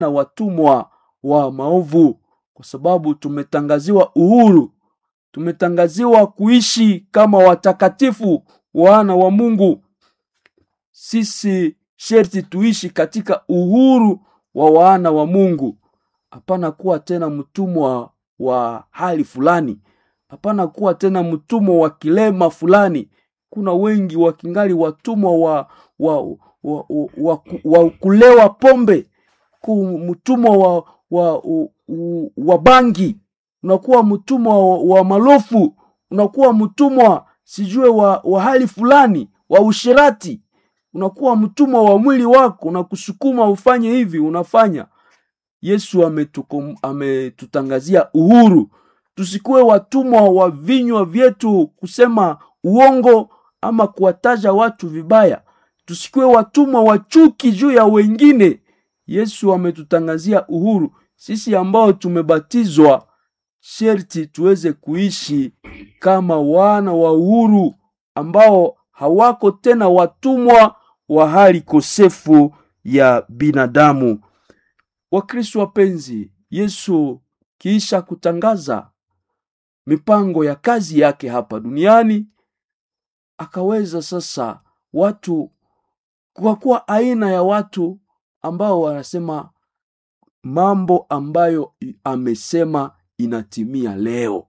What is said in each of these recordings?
na watumwa wa maovu, kwa sababu tumetangaziwa uhuru, tumetangaziwa kuishi kama watakatifu wana wa Mungu. Sisi sherti tuishi katika uhuru wa wana wa Mungu, hapana kuwa tena mtumwa wa hali fulani, hapana kuwa tena mtumwa wa kilema fulani. Kuna wengi wakingali watumwa wa, wa, wa, wa, wa, wa kulewa pombe, ku- mtumwa wa, wa, wa, wa bangi, unakuwa mtumwa wa, wa malofu, unakuwa mtumwa sijue wa, wa hali fulani wa ushirati, unakuwa mtumwa wa mwili wako, unakusukuma ufanye hivi, unafanya. Yesu ametukom- ametutangazia uhuru, tusikuwe watumwa wa vinywa vyetu kusema uongo ama kuwataja watu vibaya, tusikuwe watumwa wa chuki juu ya wengine. Yesu ametutangazia uhuru. Sisi ambao tumebatizwa, sherti tuweze kuishi kama wana wa uhuru ambao hawako tena watumwa wa hali kosefu ya binadamu. Wakristo wapenzi, Yesu kiisha kutangaza mipango ya kazi yake hapa duniani, akaweza sasa watu kwa kuwa aina ya watu ambao wanasema mambo ambayo amesema inatimia leo,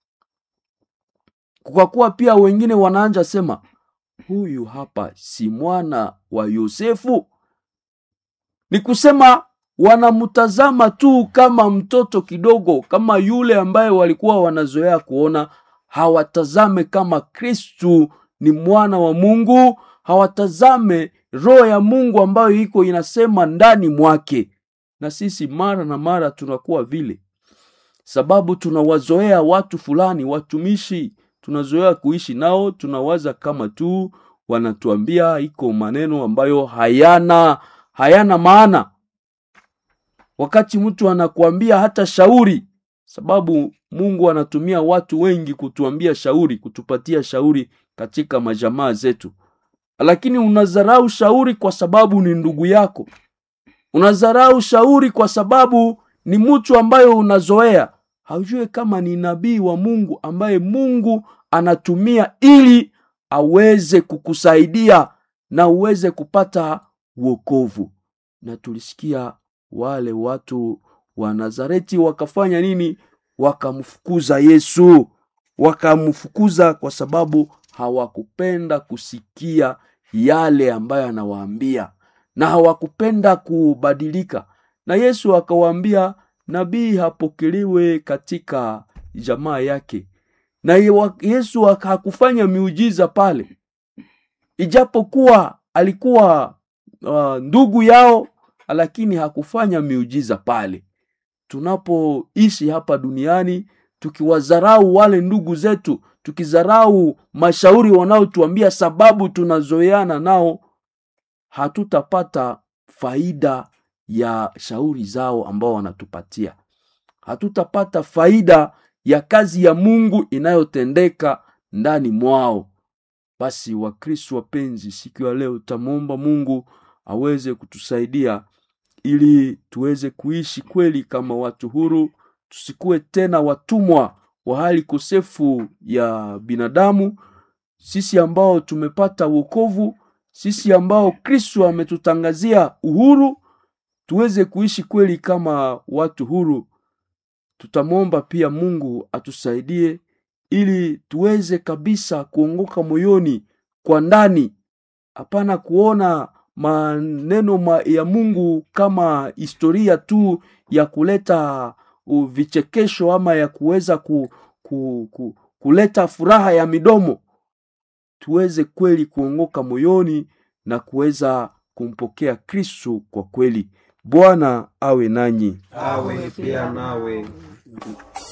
kwa kuwa pia wengine wanaanja sema huyu hapa si mwana wa Yosefu. Ni kusema wanamtazama tu kama mtoto kidogo, kama yule ambaye walikuwa wanazoea kuona. Hawatazame kama Kristu ni mwana wa Mungu, hawatazame roho ya Mungu ambayo iko inasema ndani mwake. Na sisi mara na mara tunakuwa vile, sababu tunawazoea watu fulani, watumishi, tunazoea kuishi nao, tunawaza kama tu wanatuambia iko maneno ambayo hayana hayana maana wakati mtu anakuambia hata shauri, sababu Mungu anatumia watu wengi kutuambia shauri, kutupatia shauri katika majamaa zetu, lakini unadharau shauri kwa sababu ni ndugu yako, unadharau shauri kwa sababu ni mtu ambayo unazoea, haujue kama ni nabii wa Mungu ambaye Mungu anatumia ili aweze kukusaidia na uweze kupata wokovu. Na tulisikia wale watu wa Nazareti wakafanya nini? Wakamfukuza Yesu, wakamfukuza kwa sababu hawakupenda kusikia yale ambayo anawaambia na hawakupenda kubadilika. Na Yesu akawaambia nabii hapokelewe katika jamaa yake, na Yesu hakufanya miujiza pale, ijapokuwa alikuwa uh, ndugu yao lakini hakufanya miujiza pale. Tunapoishi hapa duniani tukiwadharau wale ndugu zetu, tukidharau mashauri wanaotuambia, sababu tunazoeana nao, hatutapata faida ya shauri zao ambao wanatupatia, hatutapata faida ya kazi ya Mungu inayotendeka ndani mwao. Basi Wakristo wapenzi, siku ya leo tamwomba Mungu aweze kutusaidia ili tuweze kuishi kweli kama watu huru, tusikuwe tena watumwa wa hali kosefu ya binadamu. Sisi ambao tumepata wokovu, sisi ambao Kristo ametutangazia uhuru, tuweze kuishi kweli kama watu huru. Tutamwomba pia Mungu atusaidie ili tuweze kabisa kuongoka moyoni kwa ndani, hapana kuona maneno ma ya Mungu kama historia tu ya kuleta vichekesho ama ya kuweza ku, ku, ku, kuleta furaha ya midomo. Tuweze kweli kuongoka moyoni na kuweza kumpokea Kristo kwa kweli. Bwana awe nanyi, awe pia nawe.